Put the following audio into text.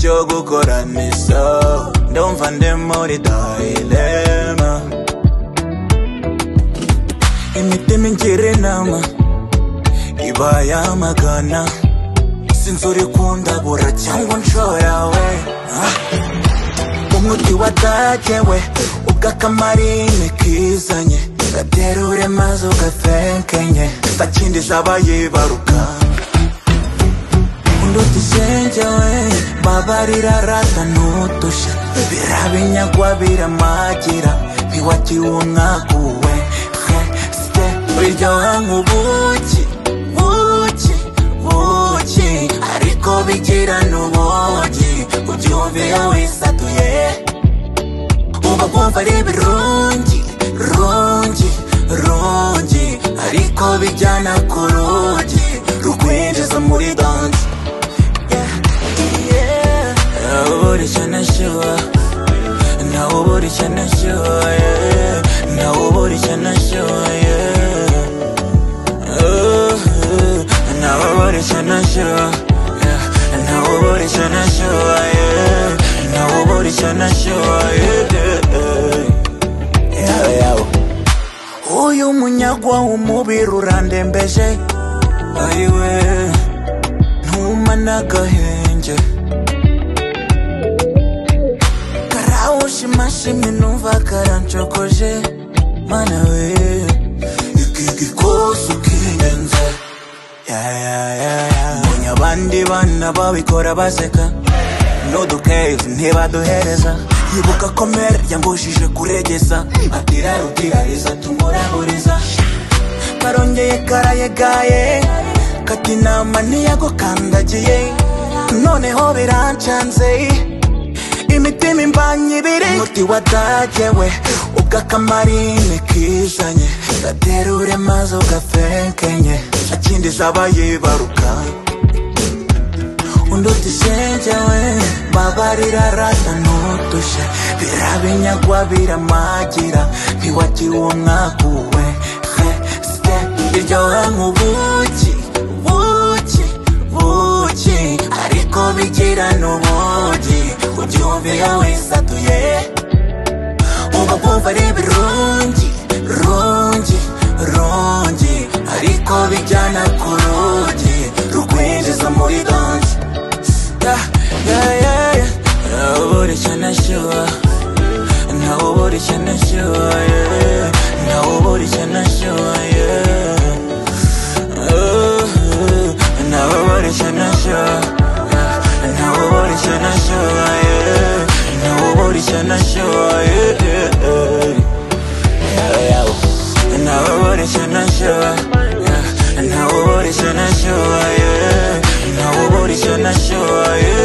yo gukora misa ndumva ndi muri dilema imitima ingira inama iba yamagana sinzi uri kundabura cyangwa unshorawe umuti watagewe ubw'akamarine kizanye gatera uremaze ugatenkenye ntakindi zaba yibaruka ndutishenjewe babarirarata nutusha birabinyagwa biramagira ntiwagiwe umwaguwe he sye biryoha nk'ubuki buki buki ariko bigira n'ubuki ubyumviye wisatuye uba bwumva ari ibirungi rungi rungi ariko bijyana ku rugi rukwinjiza muri danse Nawuburishya nashyuha Nawuburishya nashyuha Nawuburishya nashyuha Nawuburishya nashyuha Nawuburishya nashyuha Nawuburishya nashyuha Uyu munyagwa w'umubiri urandembeje Ayiwe Ntuma n'agahenge karawushimashimi numva karancokoje mana we iki gikosi kingenze mbonye abandi bana babikora baseka n'udukeve ntibaduhereza yibuka ko mere yambujije kuregeza atirarugirariza tumuraburiza karongeye karayegaye kati inama ntiyagukandagiye noneho birancanze imitima imbanye ibiri umuti watagewe ubw'akamarine kizanye gatera uremaze ugafenkenye akindi zaba yibaruka undi utisengewe babarirarata n'udushya birabinyagwa biramagira ntiwagiwe umwaguwe he sye biryoha nk'ubuki buki buki ariko bigira n'ubugi ubyumviye wisatuye uba bwumva ari ibirungi rungi rungi ariko bijyana ku rugi rukwinjiza muri danse nawuburishya nashyuha nawuburishya nashyuha nawuburishya nashyuha nawuburishya nashyuha nawuburishya nashyuha nawuburishya nashyuha nawuburishya nashyuha nawuburishya nashyuha nawuburishya nashyuha